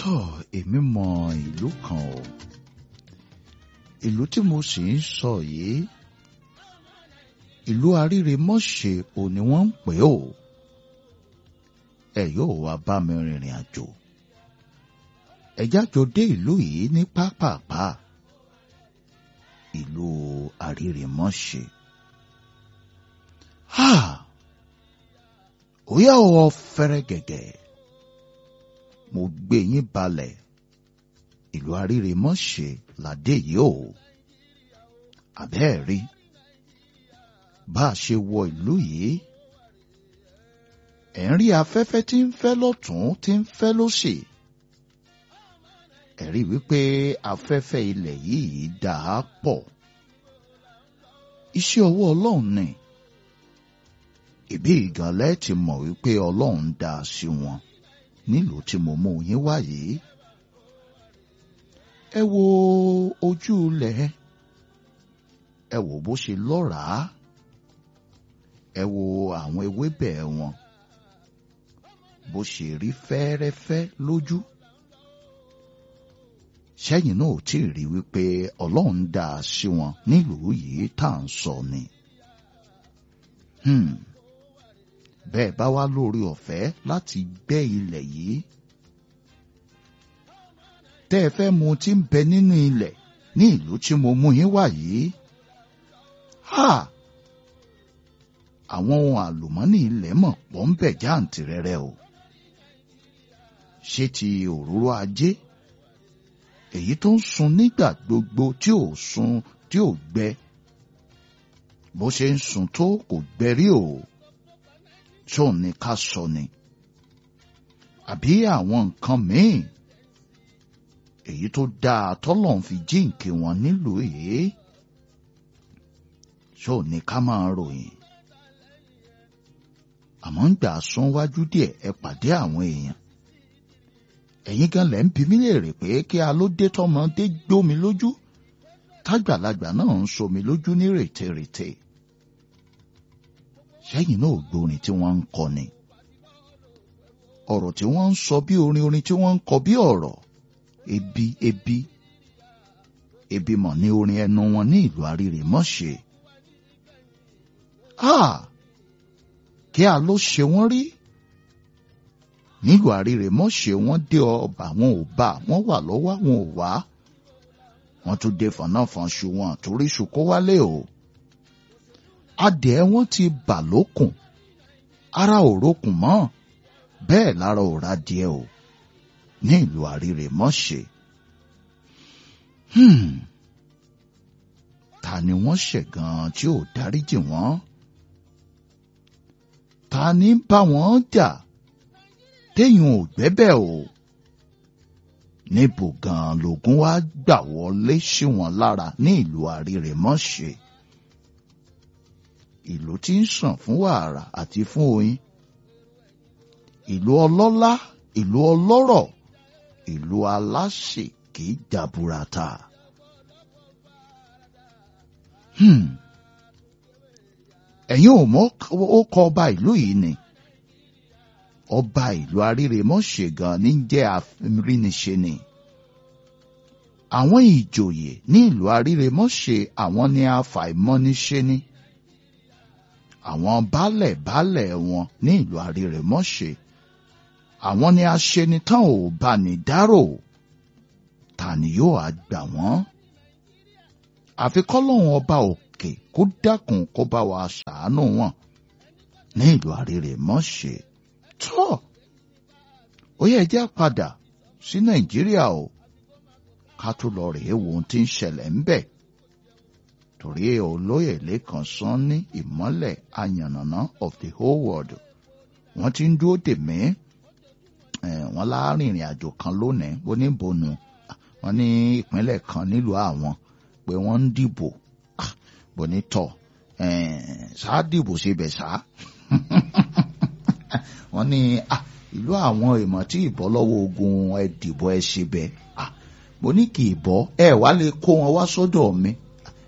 tọ́ èmi mọ ìlú kan o ìlú tí mo sì ń sọ yìí ìlú aríremọ́ṣe ò ní wọ́n ń pè ó ẹ yóò wá bá mi rìnrìn àjò ẹ jájọ dé ìlú yìí ní pápápá ìlú aríremọ́ṣe ha ó yà wọ fẹ́rẹ́ gẹ̀gẹ̀ mo gbé yín balẹ̀ ìlú aríremọ́ṣe ládé yìí o àbẹ́ẹ̀ rí bá a ṣe wọ ìlú yìí ẹ̀ ń rí afẹ́fẹ́ tí ń fẹ́ lọ́tún tí ń fẹ́ lósì ẹ̀ rí wípé afẹ́fẹ́ ilẹ̀ yìí dà á pọ̀ iṣẹ́ ọwọ́ ọlọ́run ni ìbí ìgànlẹ́ ti mọ̀ wípé ọlọ́run dá a sí wọn nílùú tí mo mú yín wá yìí ẹ wo ojú ilẹ̀ ẹ wò bó ṣe lọ́ràá ẹ wo àwọn ewébẹ̀ wọn bó ṣe rí fẹ́ẹ́rẹ́fẹ́ lójú sẹ́yìn náà ò tí ì rí wípé ọlọ́run dá a sí wọn nílùú yìí tá à ń sọ ni. Hmm bẹ́ẹ̀ bá wá lórí ọ̀fẹ́ láti gbẹ́ ilẹ̀ yìí. tẹ́ ẹ fẹ́ mu tí ń bẹ nínú ilẹ̀ ní ìlú tí mo mú yín wá yìí. ha àwọn ohun àlùmọ́nì ilẹ̀ mọ̀ pọ̀ ń bẹ jáǹtìrẹrẹ o. ṣé ti òróró ajé èyí tó ń sun nígbà gbogbo tí ò sun tí ò gbẹ bó ṣe ń sun tó kò gbẹ rí o tó ní ká sọ ni àbí àwọn nǹkan míì èyí tó dáa tọ́lọ́n fi jíǹkì wọn nílùú èyí tó ní ká máa ròyìn àmọ́ ń gbà sún wájú díẹ̀ ẹ pàdé àwọn èèyàn ẹ̀yin gan lẹ́ ń bi mí léèrè pé kí a ló dé tọmọdé gbómi lójú tágbàlagbà náà ń somi lójú ní rètérètè sẹ́yìn náà gbórin tí wọ́n ń kọ ni. ọ̀rọ̀ tí wọ́n ń sọ bí orin orin tí wọ́n ń kọ bí ọ̀rọ̀ ebi ebi ebi mọ̀ ní orin ẹnu wọn ní ìlú Arírèmọ́ṣe. a kí a ló ṣe wọ́n rí nílùú Arírèmọ́ṣe wọ́n dé ọba wọn ò bá wọ́n wà lọ́wọ́ wọn ò wá wọ́n tún dé fọ̀nàfọ̀nṣu wọn torí ṣùkó wálé o adìẹ wọn ti bà lókùn ara ò rókùn mọ́ bẹ́ẹ̀ lára ò ra díẹ̀ o ní ìlú Arírèmọ́ṣe. ta ni wọ́n ṣẹ̀ gan-an tí ò dáríjì wọ́n? ta ni ń bá wọn jà téèyàn ò gbẹ́bẹ̀ o? níbo gan-an lògùn wá gbà wọlé sí wọn lára ní ìlú Arírèmọ́ṣe? ìlú tí ń sàn fún wàrà àti fún oyin ìlú ọlọ́lá ìlú ọlọ́rọ̀ ìlú aláṣẹ kìí jaburata. ẹ̀yin ò mọ̀ ó kọ ọba ìlú yìí ni ọba ìlú Arírèmọ́ṣe gan ní jẹ́ àfẹnríniṣe ni àwọn ìjòyè ní ìlú Arírèmọ́ṣe àwọn ni afàìmọ́niṣe ni. Ni àwọn baálẹ̀ baálẹ̀ wọn ní ìlú Arírèmọ́ṣe àwọn ni aṣenitán ò bá ní dárò ta ni yóò á gbà wọ́n àfi kọ́lọ́hún ọba òkè kó dákun kó bá wa ṣàánú wọn ní ìlú Arírèmọ́ṣe tó ó yẹ jẹ́ padà sí Nàìjíríà o ká tó lọ rèé wo ohun tí ń ṣẹlẹ̀ ń bẹ̀ torí olóyè lẹ́kan sán ní ìmọ́lẹ̀ ayànnàná of the whole world wọ́n ti ń dúró dè mí wọ́n láàrin ìrìn àjò kan lónìí oníbonu wọ́n ní ìpínlẹ̀ kan nílùú àwọn pé wọ́n ń dìbò bonitọ̀ ṣáá dìbò síbẹ̀ ṣáá wọ́n ní ìlú àwọn ìmọ̀ tí ìbọ́ lọ́wọ́ ogun ẹ̀ dìbò ẹ̀ síbẹ̀ mo ní kì í bọ́ ẹ wá lè kó wọn wá sọ́dọ̀ mi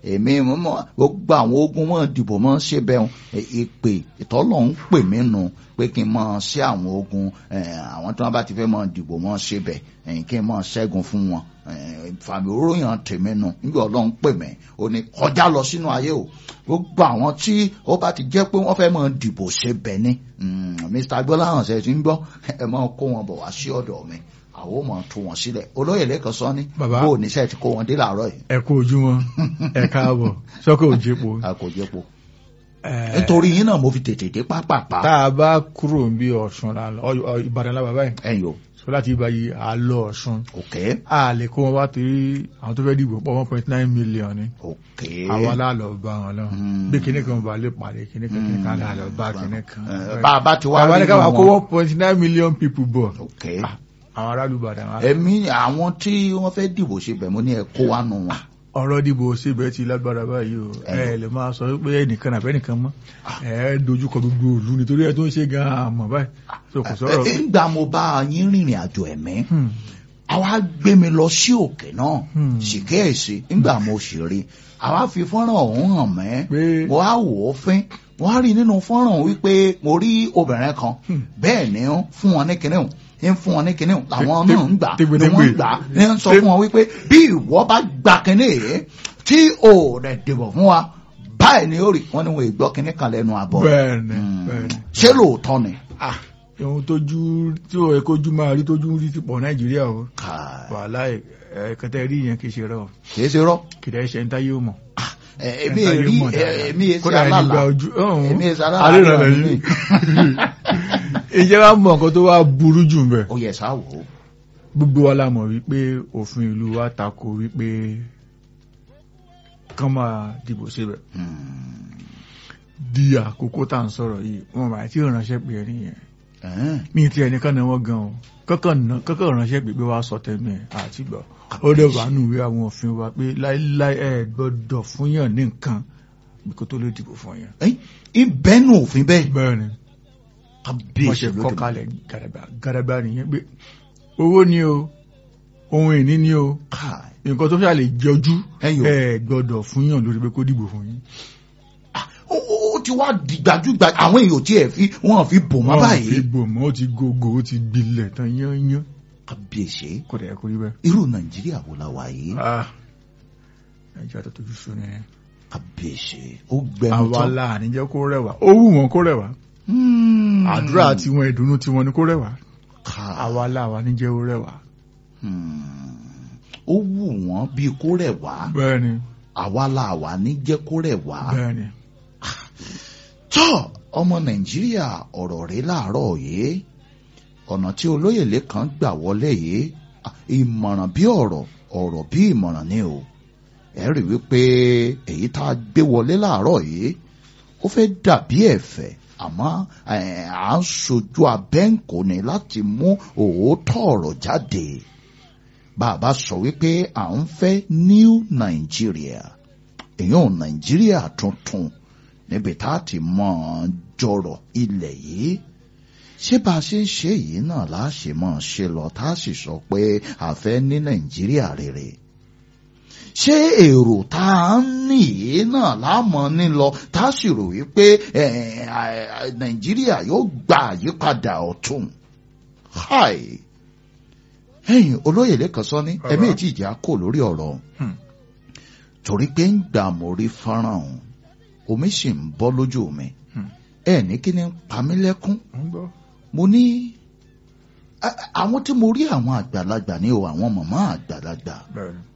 èmi mọ gbogbo àwọn ogun wọn dìbò mọ ṣe bẹ́ẹ̀ ìpè ìtọ́lọ̀ ń pè mí nu pé kí n mọ ṣe àwọn ogun àwọn tí wọ́n bá ti fẹ́ mọ dìbò mọ ṣe bẹ́ẹ̀ kí n mọ ṣẹ́gun fún wọn fàmì oróyàn tèmi nu níbi ọlọ́run pè mí ó ní kọjá lọ sínú ayé o gbogbo àwọn tí ó bá ti jẹ́ pé wọ́n fẹ́ mọ dìbò ṣe bẹ́ẹ̀ ni Mr. gbọ́láhàn ṣe ti ń gbọ́ ẹ mọ kó wọn bọ̀ wá sí ọ̀dọ̀ mi àwọn ọmọ tú wọn sílẹ̀ olóyè lẹ́kọ̀ọ́ sọ ní Bàbá. bó oníṣẹ́ ti kó wọn dé làárọ̀ yìí ẹ kú ojúmọ́ ẹ káàbọ̀ sọ́kò òjèpo. a kò jẹ́ po nítorí yín náà mo fi tètè dé pápápá tá a bá kúrò ń bí ọ̀ṣun la lọ Ọ- Ọ- ìbàdàn la bàbá yìí ẹ̀yìn o sọ láti ibà yìí à lọ ọ̀ṣun òkè a lè kó wọn wá torí àwọn tó fẹ́ dìbò pọ̀ one point nine million ni òkè àwa la lọ bá wọn lọ Hmm. bí kinní kan bá lè pàdé kinní kan kinní kan la lọ bá kinní kan. Eh, bá a bá ti wá àwa ní rí ká wá kó wọn one point nine million people bọ̀ òkè Ah, àwọn aráàlú ìbàdàn wa. ẹ̀mí àwọn tí wọ́n fẹ́ dìbò ṣe bẹ̀ mo ní ẹ kó wa nù wọn ọ̀rọ̀ dìbò síbẹ̀ ti lágbára báyìí o ẹ lè máa sọ pé ẹnìkan àbẹ́ nìkan mọ́ ẹ dojúkọ gbogbo òlu nítorí ẹ tó ń ṣe gan-an àmọ́ báyìí so kò sọ̀rọ̀ Eh, nígbà mo bá yín rìnrìn àjò ẹ̀mí Hmm. àwa gbé mi lọ sí òkè náà Hmm. ṣìkẹ́ẹ̀sì nígbà mo sì rí àwa fi fọ́nrán ọ̀hún hàn mẹ́ Pé- mo á wò ó fín mo á rí nínú fọ́nrán wípé mo rí obìnrin kan Hmm. bẹ́ẹ̀ ni ó fún wọn ní kinní hùn ń fún wọn ní kinní hùn làwọn Tẹ- náà ń gbà tẹgbẹ- ni wọ́n ń tẹgbẹ. gbà ní ń sọ Tẹ- fún wọn wípé bí ìwọ bá gba kinní yìí tí ò rẹ̀ dìbò fún wa báyìí ni ó rí wọn ni wọn ì gbọ́ kinní kan lẹ́nu àbọ̀ bẹ́ẹ̀ni Hmm. bẹ́ẹ̀ni ṣé lóòótọ́ ni. ah ohun tójú tí ó yẹ kójú máa rí tójú rí ti pọ̀ nàìjíríà o Káì, wàhálà ẹ kẹtẹ rí yẹn kì í ṣe rẹ o kì í ṣe rọ́ kì í dẹ́ ṣe ń táyé o mọ̀. Eh, èmi Ẹ ń táyé èrí mọ̀ dáadáa. èmi èsì Kódà ẹni gba alálà ojú ọ̀hún. èmi èsì alálà Aríran àríran lẹ́yìn. mi. ìjẹ́ wa mọ̀ nǹkan tó wá burú jù ń bẹ̀. ó yẹ sá wò ó gbogbo wa la mọ̀ wípé òfin ìlú wa tako wípé kán máa dìbò síbẹ̀ di àkókò tá à ń sọ̀rọ̀ yìí wọn bá tí ò ránṣẹ́ pé ẹni yẹn Ẹ̀hẹ́n. mi ti ẹnìkan náà wọ́n gan o kọ́kàn ná- kọ́kàn ránṣẹ́ pé pé wàá sọ tẹ̀mí ẹ̀ àti gbọ́ ó dẹ̀ wà nù wí àwọn òfin wa pé láíláí ẹ̀ gbọ́dọ̀ fún yàn ní nǹkan bí kò tó lè dìbò fún yàn. Ẹ́yìn, ìbẹ́nu òfin bẹ́ẹ̀ bẹ́ẹ̀ ni wọ́n ṣe kọ́ kalẹ̀ gàdàgbà gàdàgbà nìyẹn pé owó ni o ohun ìní ni o Káì. nǹkan tó fẹ́ lè jọjú Ẹyọ. ẹ gbọ́dọ̀ fún yàn lórí pé kó dìbò fún yín. ó ó- ó ti wá di gbajúgbajà àwọn èèyàn tí ẹ fi wọn fi bò mọ́ Wọ́n báyìí fi bò mọ́ ó ti gògò ó ti gbilẹ̀ tán yányán kábíyèsí kò dẹ̀ kó rí bẹ́ẹ̀. irú nàìjíríà wo la wà yìí Ah, nàìjíríà tó tójú sún ni kábíyèsí ó gbẹnu àwa tán la àníjẹ́ kó rẹwà ó wù wọ́n kó rẹwà Hmm. àdúrà tiwọn ìdùnnú tiwọn ni kó rẹwà Káì. àwa la àwa níjẹ́ ó rẹwà. Hmm. ó wù wọ́n bíi kó rẹ̀ wá bẹ́ẹ̀ ni àwa la wà ní jẹ́ kó rẹ̀ wá. bẹ́ẹ̀ ni tọ́ ọmọ nàìjíríà ọ̀rọ̀ rẹ̀ láàárọ̀ yìí ọ̀nà tí olóyè lẹ́kàn gbà wọlé yìí à, ìmọ̀ràn bí ọ̀rọ̀ ọ̀rọ̀ bí ìmọ̀ràn ni o ẹ rí wípé èyí tá a gbé wọlé láàárọ̀ yìí ó fẹ́ dàbí ẹ̀fẹ̀ àmọ́ ẹ̀, à ń sojú abẹ́ǹkò ni láti mú òótọ́ ọ̀rọ̀ jáde bàbá sọ wípé à ń fẹ́ new Nigeria èèyàn nàìjíríà tuntun níbi tá a ti mọ̀ ọ́n jọrọ̀ ilẹ̀ yìí ṣé bá a ṣe ń ṣe yìí náà láṣẹ mọ̀ ọ́n ṣe lọ tá a sì sọ pé a fẹ́ ní nàìjíríà rere ṣé èrò tá a ń ní yìí náà láàmọ́ ní lọ tá a sì rò wípé eh, eh, nàìjíríà yóò gba àyípadà ọ̀tun hi ẹ̀yin olóyè lẹ́kàn sọ ní Bàbá. ẹ̀mí ètí ìjà kò lórí ọ̀rọ̀ ọ̀hún Hmm. torí pé ń gbà mo rí fọ́nrán ọ̀hún omi sì ń bọ́ lójú mi Hmm. ẹ ní kí ni ń pa mí lẹ́kún ń gbọ́ mo ní a- àwọn tí mo rí àwọn àgbàlagbà ní o àwọn màmá àgbàlagbà bẹ́ẹ̀ ni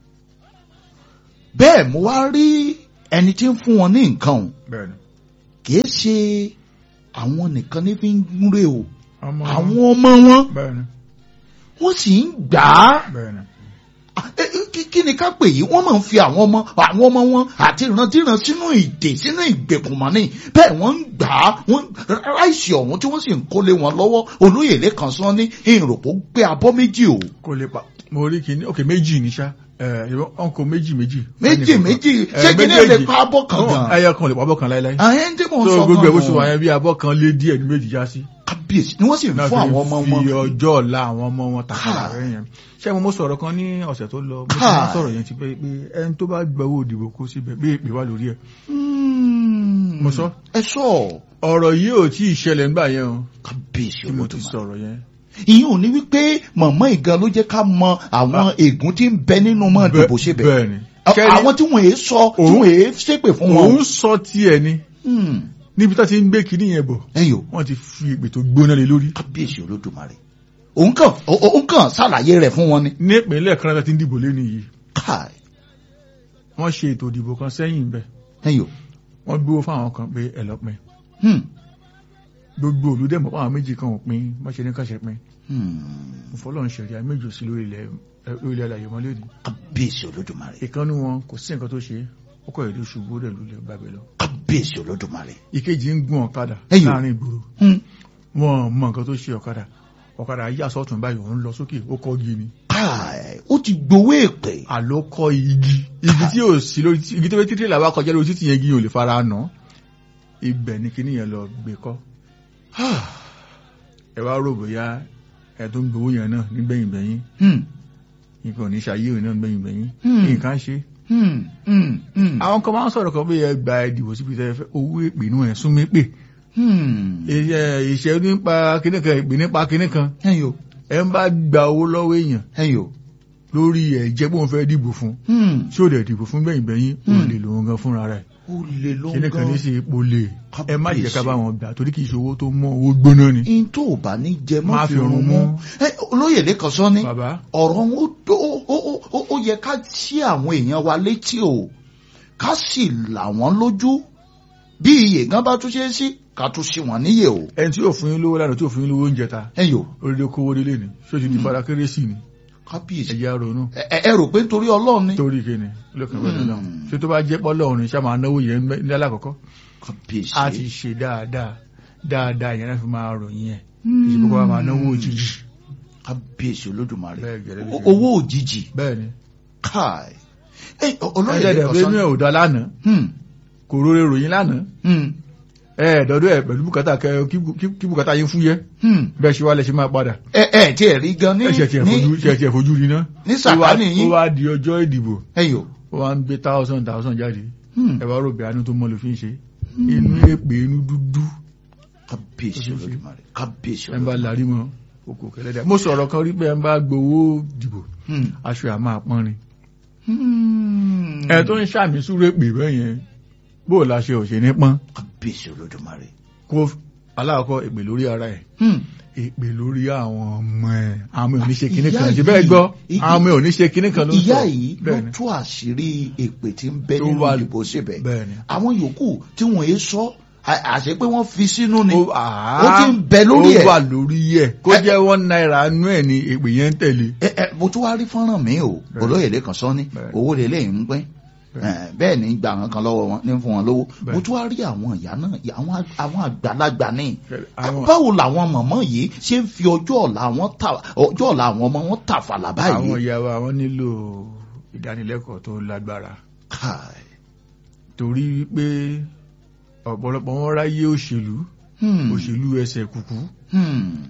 bẹ́ẹ̀ mo wá rí ẹni tí ń fún wọn ní nǹkan o bẹ́ẹ̀ ni kì í ṣe àwọn nìkan ní fi ń gúnrè o ọmọ àwọn ọmọ wọn bẹ́ẹ̀ ni wọ́n sì ń gbà á bẹ́ẹ̀ ni Ah, eh, eh, kí- kí ni ká pè yìí wọ́n máa ń fi àwọn ọmọ àwọn ọmọ wọn àti ìrandíran sínú ìdè sínú ìgbèkùnmọ́ ní bẹ́ẹ̀ wọ́n ń gbà á wọ́n ráìsì ọ̀hún tí wọ́n sì ń kólé wọn lọ́wọ́ olóyè lẹ́kan sán ní ìròpó gbé abọ́ méjì o kò lè pa mo rí kíní ok méjì ní sá ẹ ọkọ méjì méjì. méjì méjì ṣé kí ni lè pa abọ́ kan gan ẹyọ kan lè pa abọ́ kan láíláí. àyẹn tí mò ń so sọ gbogbo ẹ̀ bó gan-an. ṣe wà yẹn bí abọ́ kan lé díẹ̀ ní méjì já sí. kábíyèsí ni wọ́n sì ń náà fún fi àwọn ọmọ wọn fi ọjọ́ ọ̀la àwọn ọmọ wọn tàkàrà Káà. rẹ̀ yẹn ṣé mo mo sọ̀rọ̀ kan ní ọ̀sẹ̀ tó lọ mo ti Káà. máa sọ̀rọ̀ yẹn ti pé pé ẹni tó bá gba owó òdìbò kó síbẹ̀ bí èpè wà lórí ẹ̀ Hmm. Mo sọ. ẹ sọ ọ̀rọ̀ yìí ò tí ì ṣẹlẹ̀ nígbà yẹn o kábíyèsí tí mo ti olódùmarè sọ̀rọ̀ yẹn ìyẹn ò ní wípé mọ̀mọ́ ìgan ló jẹ́ ká mọ àwọn ègún tí ń bẹ nínú mọ́ ìdìbò ṣe bẹ̀ bẹ́ẹ̀ ni À- Kẹ́rí, àwọn tí wọ́n èé sọ tí Òun- wọ́n èé ṣépè fún wọn. òun sọ tiẹ̀ ni Hmm. níbi tó ti ń gbé kinní yẹn bọ̀ ẹ̀yin o wọ́n ti fi èpè tó gbóná lé lórí kábíyèsí olódùmarè òun kàn ó- òun kàn ṣàlàyé rẹ̀ fún wọn ni. ní ìpínlẹ̀ kan láti ń dìbò lé nìyí káì wọ́n ṣe ètò ìdìbò kan sẹ́yìn bẹ́ẹ̀ ẹ̀yin o wọ́n gbówó fáwọn kan pé ẹ lọ pin Hmm. gbogbo olùdẹ́mọ̀ fáwọn méjì kan ò pin wọ́n ṣe ní kàṣẹ pin Hmm. ìfọlọ́run ṣẹ̀rí méjì sí lórí ilẹ̀ ẹ, lórí ilẹ̀ alàyè mọ́lẹ́ ni kábíyèsí olódùmarè ìkànnì wọn kò sí nǹkan tó ṣe ó kọ̀ èdè ṣubú rẹ̀ lulẹ̀ gbàgbé lọ kábíyèsí olódùmarè. ìkejì ń gun ọ̀kadà Ẹ̀yọ̀. láàrin ìgboro Hmm. wọn mọ nǹkan tó ṣe ọ̀kadà ọ̀kadà yíyà sọ́tún báyìí òun lọ sókè ó kọ́ igi ni káì ó ti gbowó èpè. àló kọ́ igi igi tí ò sí lórí igi tó fẹ́ títí làwa kọjá lórí títì yẹn igi yẹn ò lè fara nà ibẹ̀ ni kíní yẹn lọ gbé kọ́ ẹ wá rò bóyá ẹ tó ń gbowó yẹn náà nígbẹ̀yìn gbẹ̀yìn Hmm. nǹkan ò ní ṣayé òun náà nígbẹ̀yìn gbẹ̀yìn Hmm. nǹkan ṣe. Hmm. Hmm. Hmm. àwọn kan máa ń sọ̀rọ̀ kan bí ẹ gba ìdìbò síbi tẹ́ ẹ fẹ́ owó èpè inú ẹ̀ súnmí pè Hmm. iṣẹ́ ìṣẹ́ nípa kíní kan ìpè nípa kíní kan ẹ̀yin o ẹ ń bá gba owó lọ́wọ́ èèyàn ẹ̀yin o. lórí ẹ̀ jẹ́ pé òun fẹ́ dìbò fún Hmm. tí ò dẹ̀ dìbò fún gbẹ̀yìn gbẹ̀yìn Hmm. òun lè lòun gan fúnra rẹ̀ ó lè ló ń kíní kan ní gan. sí ipò lè ẹ má jẹ́ ká Kábíyèsí. bá wọn gbà torí kì í ṣe owó tó mọ́ owó gbóná ni. in tó o bá ní jẹ Má má fi fi rún rún mú. mú. ẹ olóyè lẹ́kàn sọ ní bàbá ọ̀rọ̀ wọn ó ó- ó- ó- ó yẹ ká sí àwọn èèyàn wa létí o ká sì là wọ́n lójú bí iye gan bá tún ṣe é sí ká tún sí wọn níyè o. ẹni tí yóò fún yín lówó lánàá tí yóò fún yín lówó oúnjẹ ta ẹ̀yin o orílẹ̀ kówó délé ni ṣó ti di fara kérésì ni kábíyèsí ẹ̀jẹ̀ ronú ẹ ẹ- ẹ rò pé nítorí ọlọ́run ni. torí kíni lókè wẹ́lẹ̀ náà Hmm. ṣé tó bá jẹ́ pọ́lọ́ ọ̀run ṣá máa náwó yẹn ní alákọ̀ọ́kọ́ kábíyèsí. a ti ṣe dáadáa dáadáa yẹn náà fi máa ròyìn ẹ̀ kì í ṣe kókó wa máa náwó òjijì kábíyèsí olódùmarè Bẹ́ẹ̀ gẹ́lẹ́ ló O- ṣe. owó òjijì bẹ́ẹ̀ ni káì. ẹ olóyè ẹ̀ẹ́dẹ̀ lẹ́kàn pé sọ inú ẹ̀ ò dá lánàá Hmm. kò róore ròyìn lánàá Hmm. ẹ̀ẹ́dọ́dọ́ ẹ̀ pẹ̀lú bùkátà kẹ kí kí- kí bùkátà yín fúyẹ́ Hmm. bẹ́ẹ̀ ṣe wá lẹ̀ ṣe máa padà ẹ ẹ tí ẹ rí gan ní ẹ̀ṣẹ̀ tiẹ̀ fojú ní ẹ̀ṣẹ̀ tiẹ̀ fojú rí náà ní ó wá- sàkánì ó yín wá di ọjọ́ ìdìbò ẹ̀yin o. ó wá ń gbé thousand thousand jáde Hmm. ẹ wá rò bí àánú tó mọ́ ló fi ń ṣe inú èpè inú dúdú kábíyèsí Ó ṣe é ṣe. olódùmarè kábíyèsí ẹ ń bá olódùmarè. larí mọ́ oko kẹlẹ́dẹ̀ mo sọ̀rọ̀ kan rí pé ẹ ń bá gbowó dìbò Hmm. aṣọ àmọ́ àpọ́nrin Hmm. ẹ tó ń ṣàmì súré pè bẹ́ẹ̀ yẹn bó o láṣẹ ò ṣe ní pọ́n kábíyèsí olódùmarè. kó aláàkọ́ èpè lórí ara ẹ̀ Hmm. èpè lórí àwọn ọmọ ẹ̀ àwọn ọmọ ẹ̀ ò ní ṣe kinní Ìyá kan ṣe yìí- bẹ́ẹ̀ gbọ́ ìyí- àwọn ọmọ ẹ̀ ò ní ṣe kinní kan ló ń sọ ìyá yìí ló bẹ́ẹ̀ ni tú àṣírí èpè tí ń bẹ Tó nínú wà- ìdìbò síbẹ̀ bẹ́ẹ̀ ni àwọn yòókù tí wọ́n yé sọ à- àṣẹ pé wọ́n fi sínú ni ó ó ti ń bẹ lórí ó ẹ̀. wà lórí ẹ̀ kó Ẹ- jẹ́ one naira nú ẹ̀ ni èpè yẹn ń tẹ̀lé ẹ ẹ mo tún wá rí fọ́nrán mi o Bẹ́ẹ̀. olóyè lẹ́kàn sọ ní Bẹ́ẹ̀. owó lélẹ̀ ń pín Bẹ́ẹ̀. Eh, bẹ́ẹ̀ ni gbà wọn kan lọ́wọ́ wọn ní fún wọn lówó Bẹ́ẹ̀. mo tún wá rí àwọn ìyá náà àwọn ag- àwọn àgbàlagbà ní àwọn báwo làwọn mọ̀mọ́ yìí ṣe ń fi ọjọ́ ọ̀la wọn ta ọjọ́ ọ̀la àwọn ọmọ wọn tàfàlà àwọn báyìí. ìyàwó àwọn nílò ìdánilẹ́kọ̀ọ́ tó lágbára Káì. torí pé ọ̀pọ̀lọpọ̀ wọn ráyé òṣèlú Hmm. òṣèlú ẹsẹ̀ kùkú Hmm.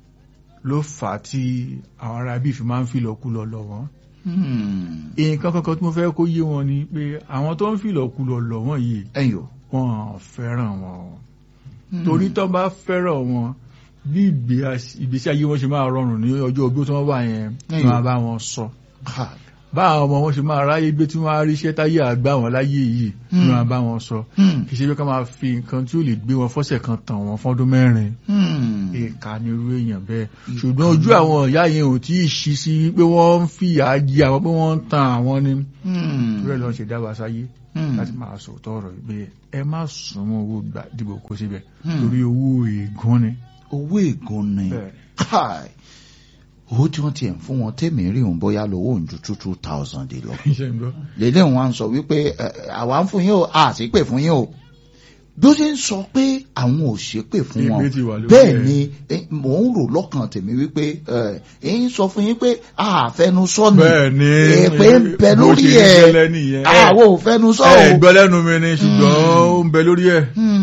ló fà á tí àwọn ará bíi fi máa ń fìlọ̀kulọ̀ lọ̀ wọ́n. Hmm. nǹkan kankan tí mo fẹ́ kó yé wọn ni pé àwọn tó ń fìlọ̀kulọ̀ lọ̀ wọ́n yìí ẹ̀yin o. wọ́n fẹ́ràn wọn o. Hmm. torí tó bá fẹ́ràn wọn bí ìgbé as- ìgbésí ayé wọn ṣe máa rọrùn ní ọjọ́ ogbó tí wọ́n wà yẹn Ẹ̀yìn. máa bá wọn sọ Káì. bá àwọn ọmọ wọn ṣe máa ráyé gbé tí wọ́n á ríṣẹ́ táyé àgbà wọn láyé yìí Hmm. máa bá wọn sọ Hmm. kì í ṣe pé ká máa fi nǹkan tí ó lè gbé wọn fọ́sẹ̀ kan tàn wọ́n fọ́dún mẹ́rin Hmm. ìka ni irú èèyàn bẹ́ẹ̀ ṣùgbọ́n ojú àwọn ìyá yẹn ò tí ì ṣí sí pé wọ́n ń fìyà jẹ àwọn pé wọ́n ń tan àwọn ni Hmm. rẹ̀ lọ́n ṣe dá wa sáyé Hmm. láti máa sòótọ́ ọ̀rọ̀ yìí pé ẹ má súnmọ́ owó gbà dìbò kó síbẹ̀ Hmm. torí owó ègún ni. owó ègún ni. bẹ́ẹ̀ Káì. owó tí wọ́n tiẹ̀ ń fún wọn tèmi rí òun bóyá lówó òun ju two two thousand lọ. ni iṣẹ́ ń gbọ́. lélẹ̀ wọn á sọ wípé ẹ, àwa ń fún yín o a sì pè fún yín o bí ó ṣe ń sọ pé àwọn ò ṣe pè fún wọn Ìgbé ti wà lórí bẹ́ẹ̀ ẹ̀. ni eh, mò ń rò lọ́kàn tèmi wípé ẹ ń sọ fún yín pé àfẹnusọ ni bẹ́ẹ̀ ni èpè ń bẹ bó lórí ṣe ń ẹ̀ gẹ́lẹ́ nìyẹn. àwọn ò fẹnusọ ẹ o. gbọ́ lẹ́nu mi ni ṣùgbọ́n ó ń bẹ lórí ẹ̀ Hmm.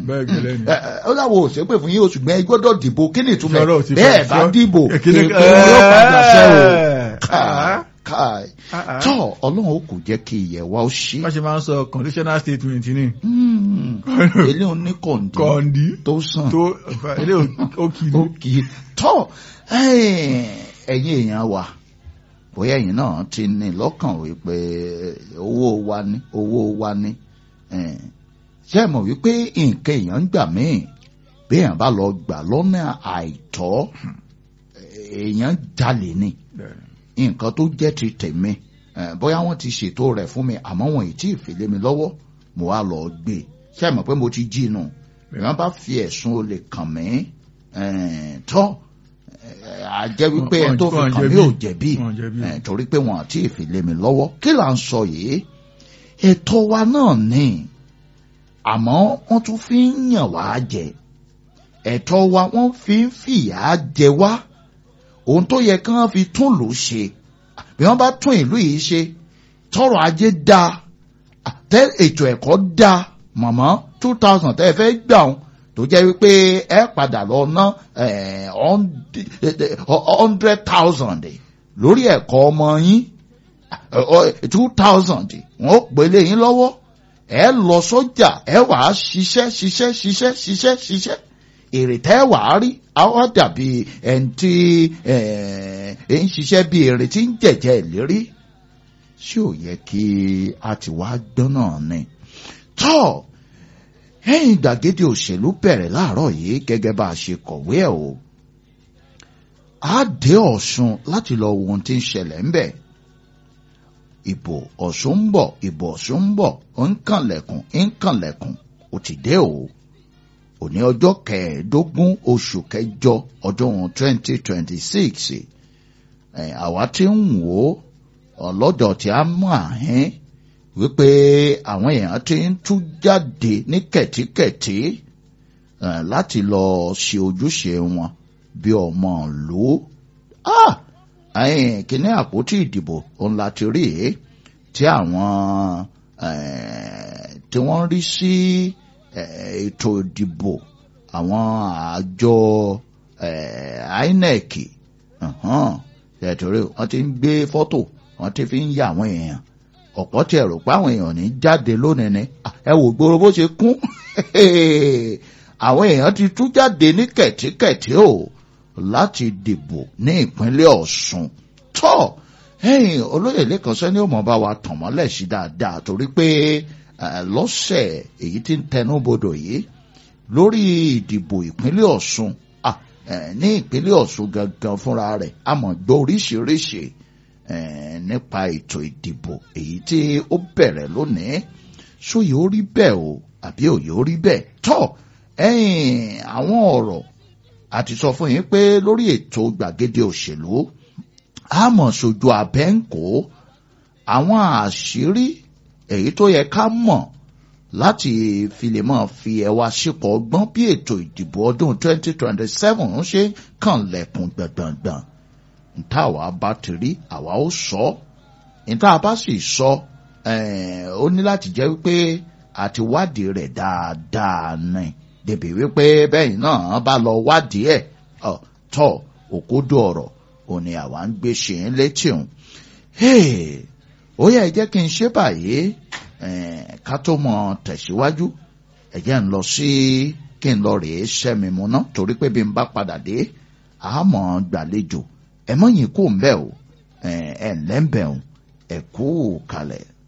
bẹ́ẹ̀ gẹ́lẹ́ ni. ẹ, ẹ, ó láwo ò ṣépè fún yín oṣù gbẹ́ ẹ gbọ́dọ̀ dìbò kí ni ìtumọ̀ Sọ̀rọ̀ ò ẹ̀ ti bẹ́ẹ̀ fẹ́ bá sọ. dìbò Èkìní- èpè yóò padà ṣẹ́ o Ah. káì Ah, ah. tọ́ ọlọ́run ó kò jẹ́ kí ìyẹ̀ wa ó ṣí wọ́n ṣe máa ń sọ conditional statement ni ilé oníkọ̀ǹdì kọ́ndí tó sàn tó ilé ó kì í ó kì í tọ́ ẹ̀yin èèyàn wa bóyá ẹ̀yin náà ti ní lọ́kàn wípé owó wa ní owó wa ní eh, ṣé ẹ mọ̀ wípé nǹkan èèyàn ń gbà míì bí èèyàn bá lọ gbà lọ́nà àìtọ́ èèyàn jalè ni nǹkan tó jẹ́ ti tèmi eh, bóyá wọ́n ti ṣètò rẹ̀ fún mi àmọ́ wọn ì tí ì fi lé mi lọ́wọ́ mo wá lọ gbé e ṣé ẹ mọ̀ pé mo ti jí inú èèyàn bá fi ẹ̀sùn olè kàn mí eh, tọ́ eh, a jẹ́ wípé Wọ́n- ẹni tó fi wọ́n kàn mí jẹ̀bi. ò jẹ̀bi Wọ́n jẹ̀bi. eh, torí pé wọn àti ìfi lé mi lọ́wọ́ kí là ń sọ yìí ètò wa náà ni àmọ́ wọ́n tún fi ń yàn wá jẹ ẹ̀tọ́ wa wọ́n fi ń fìyà jẹ wá ohun tó yẹ kí wọ́n fi tún lù ú ṣe bí wọ́n bá tún ìlú yìí ṣe tọrọ ajé da tẹ ètò ẹ̀kọ́ da mọ̀mọ́ two thousand tẹ́ ẹ fẹ́ gbà ọ́n tó jẹ́ wípé ẹ padà lọ ná hundred thousand lórí ẹ̀kọ́ ọmọ yín two thousand wọ́n ó pèlè yín lọ́wọ́ ẹ lọ sọ́jà ẹ wàá ṣiṣẹ́ ṣiṣẹ́ ṣiṣẹ́ ṣiṣẹ́ ṣiṣẹ́ èrè tẹ́ wàá rí àwọn dàbí ẹni tí ẹ ń ṣiṣẹ́ bí èrè tí ń jẹ̀jẹ̀ ìlérí ṣé ò yẹ kí a ti wá gbọ́n náà ni. tọ́ ẹ̀yìn gbàgede òṣèlú bẹ̀rẹ̀ láàárọ̀ yìí gẹ́gẹ́ bá a ṣe kọ̀wé ẹ̀ o. a dé ọ̀ṣun láti lọ wo ohun tí ń ṣẹlẹ̀ ńbẹ̀. ìbò ọ̀ṣun ń bọ̀ ìbò ọ̀ṣun ń bọ̀ ó ń kànlẹ̀kùn ń kànlẹ̀kùn ó ti dé o. òní ọjọ́ kẹẹ̀ẹ́dógún oṣù kẹjọ ọdún twenty twenty six àwa ti ń wò ó ọlọ́dọ̀ tí a mọ̀ àhín wípé àwọn èèyàn ti ń tú jáde ní kẹ̀tíkẹ̀tí láti lọ ṣe ojúṣe wọn bí ọmọ ìlú. kíní àpótí ìdìbò òun la ti rí i tí àwọn tí wọ́n rí sí ètò ìdìbò àwọn àjọ INEC ṣètòrí wọ́n ti ń gbé fọ́tò wọ́n ti fi ń ya àwọn èèyàn ọ̀pọ̀ tí ẹ rò pé àwọn èèyàn ní jáde lónìí ni ẹ wò gbòòrò bó ṣe kún àwọn èèyàn ti tú jáde ní kẹ̀tíkẹ̀tí o láti dìbò ní ìpínlẹ̀ Ọ̀ṣun tó ẹ̀yìn olóyè lẹ́kàn sẹ́ni ó mọ̀ bá wa tàn mọ́lẹ̀ sí dáadáa torí pé lọ́sẹ̀ èyí tí ń tẹnu bodò yìí lórí ìdìbò ìpínlẹ̀ Ọ̀ṣun ní ìpínlẹ̀ Ọ̀ṣun gangan fúnra rẹ̀ a mọ̀ gbọ́ oríṣiríṣi nípa ètò ìdìbò èyí tí ó bẹ̀rẹ̀ lónìí sóyè ó rí bẹ́ẹ̀ o àbí òye ó rí bẹ́ẹ̀ tọ́ ẹ̀yìn àwọn ọ̀rọ̀ àti sọ fún yín pé lórí ètò gbàgede òṣèlú a mọ̀ sojú abẹ́ǹkó àwọn àṣírí èyí tó yẹ ká mọ̀ láti fi lè máa fi ẹwà sípò ọgbọ́n bí ètò ìdìbò ọdún 2027 ṣe kànlẹ̀kùn gbọ̀ngbọ̀ngbọ̀n nta àwa bá ti rí àwa ó sọ nta bá sì sọ ó ní láti jẹ́ wípé àti wádìí rẹ̀ dáadáa ni débi wípé bẹ́ẹ̀ náà bá lọ wádìí ẹ̀ tọ́ òkúdù ọ̀rọ̀ òní àwa ń gbé ṣe ń létí òun ó yẹ jẹ́ kí n ṣe báyìí ká tó mọ tẹ̀síwájú ẹ jẹ́ ń lọ sí kí n lọ rèé sẹ́mi mu ná torí pé bí n bá padà dé àmọ́ gbàlejò ẹ mọ̀yìn kú ń bẹ̀ o ẹ ẹ ǹlẹ́ ń bẹ̀ o ẹ kú kalẹ̀.